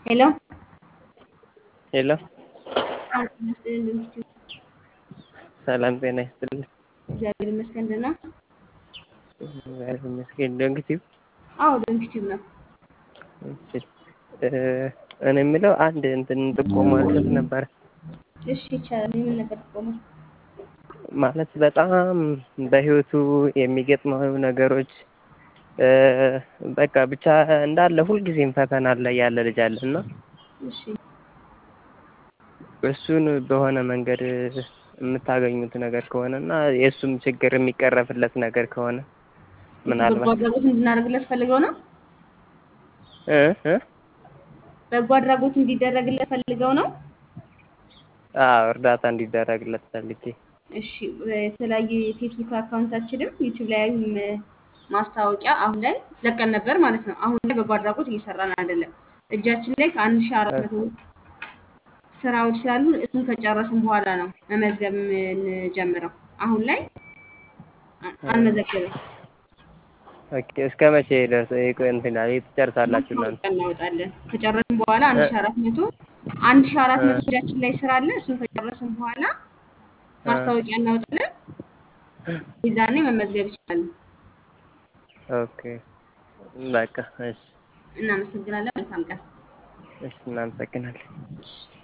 ሄሎ ሄሎ ሰላም ጤና ይስጥልኝ እንደምሽቱ ሰላም ጤና ይስጥልኝ። እግዚአብሔር ይመስገን ደህና እግዚአብሔር ይመስገን። ዶንክቲቭ አዎ ዶንኪቲቭ ነው እሺ እ እኔ የምለው አንድ እንትን ጥቆማ ልሰጥ ነበር። እሺ ይቻላል የምን ነበር ጥቆማ ማለት በጣም በህይወቱ የሚገጥመው ነገሮች እ በቃ ብቻ እንዳለ ሁልጊዜም ፈተና ላይ ያለ ልጅ አለ እና እሺ እሱን በሆነ መንገድ የምታገኙት ነገር ከሆነ እና የእሱም ችግር የሚቀረፍለት ነገር ከሆነ በጎ ምናልባት አድራጎት እንድናደርግለት ፈልገው ነው እ እ በጎ አድራጎት እንዲደረግለት ፈልገው ነው አዎ እርዳታ እንዲደረግለት ፈልጌ እሺ የተለያዩ የፌስቡክ አካውንታችንም ዩቲዩብ ላይም ማስታወቂያ አሁን ላይ ለቀን ነበር ማለት ነው። አሁን ላይ በጎ አድራጎት እየሰራን አይደለም። እጃችን ላይ ከአንድ ሺህ አራት መቶ ስራዎች ስላሉ እሱን ከጨረስን በኋላ ነው መመዝገብ የምንጀምረው። አሁን ላይ አ- አንመዘገብም። ኦኬ እስከ መቼ ድረስ ይቆይ እንትን ይላል ትጨርሳላችሁ እናንተ? ማስታወቂያ እናወጣለን። ከጨረስን በኋላ አንድ ሺህ አራት መቶ አንድ ሺህ አራት መቶ እጃችን ላይ ስራ አለ። እሱን ከጨረስን በኋላ ማስታወቂያ እናወጣለን። የዛኔ መመዝገብ ይችላሉ። ኦኬ በቃ እሺ እናመሰግናለን። መልካም ቀን። እሺ እናመሰግናለን። እሺ።